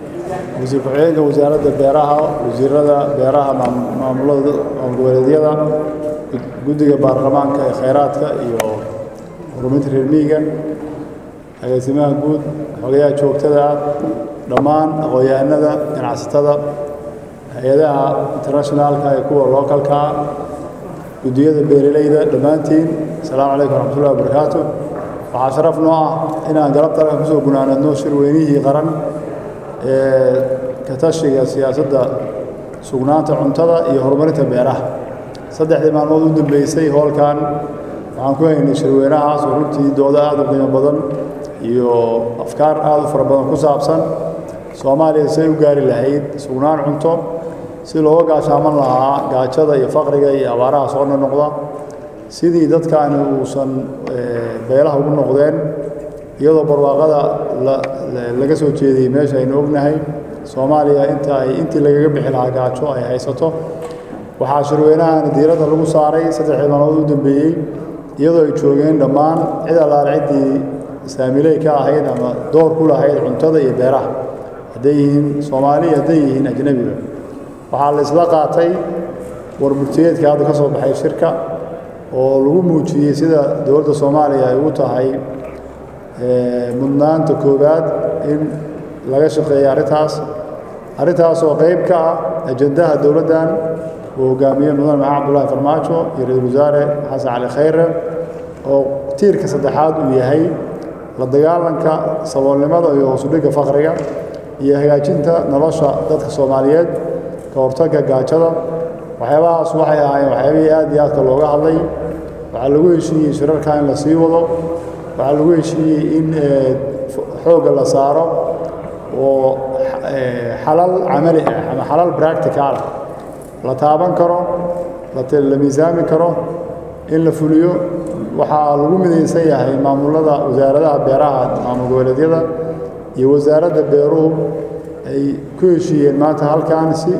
wasiir ku-xigeenka wasaaradda beeraha wasiirada beeraha maamulada goboleedyada guddiga baarlamaanka ee khayraadka iyo horumarinta reer miyiga agaasimaha guud xogayaha joogtada ah dhammaan aqoon-yahanada ganacsatada hay-adaha internationaalka ee kuwa lookalka ah guddiyada beeraleyda dhammaantiin asalaamu calaykum waraxmatullahi wabarakaatu waxaa sharaf noo ah inaan galabta halkan kusoo gunaanadno shir weynihii qaran ee ka tashiga siyaasadda sugnaanta cuntada iyo horumarinta beeraha saddexdii maalmood u dambeysay hoolkan waxaan ku haynay shirweynahaas oo runtii doodo aad u qiimo badan iyo afkaar aad u fara badan ku saabsan soomaaliya say u gaari lahayd sugnaan cunto si looga gaashaaman lahaa gaajada iyo faqriga iyo abaaraha soo noqda sidii dadkaani uusan beelaha ugu noqdeen iyadoo barwaaqada laga soo jeediyey meesha aynu ognahay soomaaliya inta ay intii lagaga bixi lahaa gaajo ay haysato waxaa shirweynahani diiradda lagu saaray saddexdii maalmood u dambeeyey iyadoo ay joogeen dhammaan cid allaale ciddii saamiley ka ahayd ama door ku lahayd cuntada iyo beeraha hadday yihiin soomaaliya hadday yihiin ajnebiga waxaa la isla qaatay warburtiyeedka hadda ka soo baxay shirka oo lagu muujiyey sida dowladda soomaaliya ay ugu tahay mudnaanta koowaad in laga shaqeeya arrintaas arrintaas oo qayb ka ah ajandaha dowladdan uu hogaamiye mudane maxamed cabdullaahi farmaajo iyo ra-isul wasaare xasan cali khayre oo tiirka saddexaad uu yahay la dagaalanka saboolnimada iyo hoosudhigga faqriga iyo hagaajinta nolosha dadka soomaaliyeed ka hortagga gaajada waxyaabahaas waxay ahaayeen waxyaabihii aad iyo aadka looga hadlay waxaa lagu heshiiyey shirarka in la sii wado waxaa lagu heshiiyey in xoogga la saaro oo xalal camali ah ama xalal practical ah la taaban karo la miisaami karo in la fuliyo waxaa lagu midaysan yahay maamulada wasaaradaha beeraha maamul goboleedyada iyo wasaaradda beeruhu ay ku heshiiyeen maanta halkan si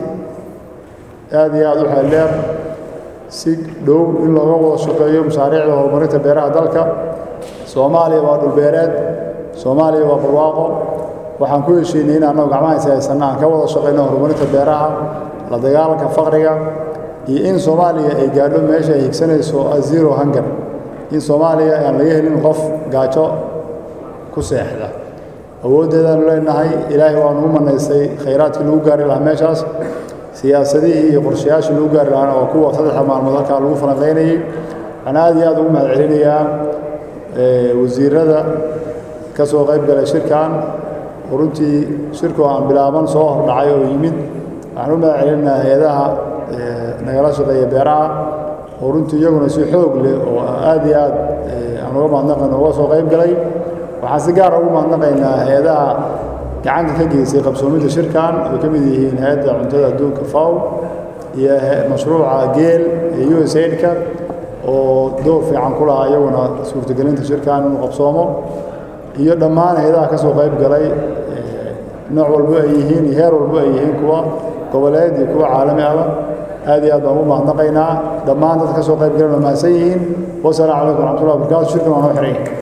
aad iyo aad u xeeldheer si dhow in looga wada shaqeeyo mashaariicda horumarinta beeraha dalka soomaaliya waa dhulbeereed soomaaliya waa barwaaqo waxaan ku heshiinay in annagu gacmahaysa haysanna aan ka wada shaqayno horumarinta beeraha la dagaalanka faqriga iyo in soomaaliya ay gaadho meesha ay higsanayso azero hangar in soomaaliya aan laga helin qof gaajo ku seexda awooddeedaanu leenahay ilaahay waanu u manaystay khayraadkii lagu gaari lahaa meeshaas siyaasadihii iyo qorshayaashii lagu gaari lahaana waa kuwa saddexda maalmood halkaa lagu falanqaynayey waxaan aad iyo aad ugu mahad celinayaa wasiirada ka soo qayb galay shirkan oo runtii shirku aan bilaaban soo hordhacay oo yimid waxaan u mahad celinayaa hay-adaha nagala shaqeeya beeraha oo runtii iyaguna si xoog leh oo aad iyo aad aan uga mahadnaqayno uga soo qayb galay waxaan si gaara ugu mahadnaqaynaa hay-adaha gacanta ka geysay qabsoomidda shirkan ay ka mid yihiin hay-adda cuntada adduunka faw iyo mashruuca geel ee u s aidka oo door fiican ku lahaa iyaguna suurtagelinta shirkan inuu qabsoomo iyo dhammaan hay-adaha ka soo qayb galay nooc walbo ay yihiin iyo heer walbo ay yihiin kuwa goboleed iyo kuwa caalami ahba aad iyo aad baan ugu mahadnaqaynaa dhammaan dadka ka soo qayb galan waa mahadsan yihiin wasalaamu calaykum waraxmatullahi wabarakatu shirkan waa noo xiran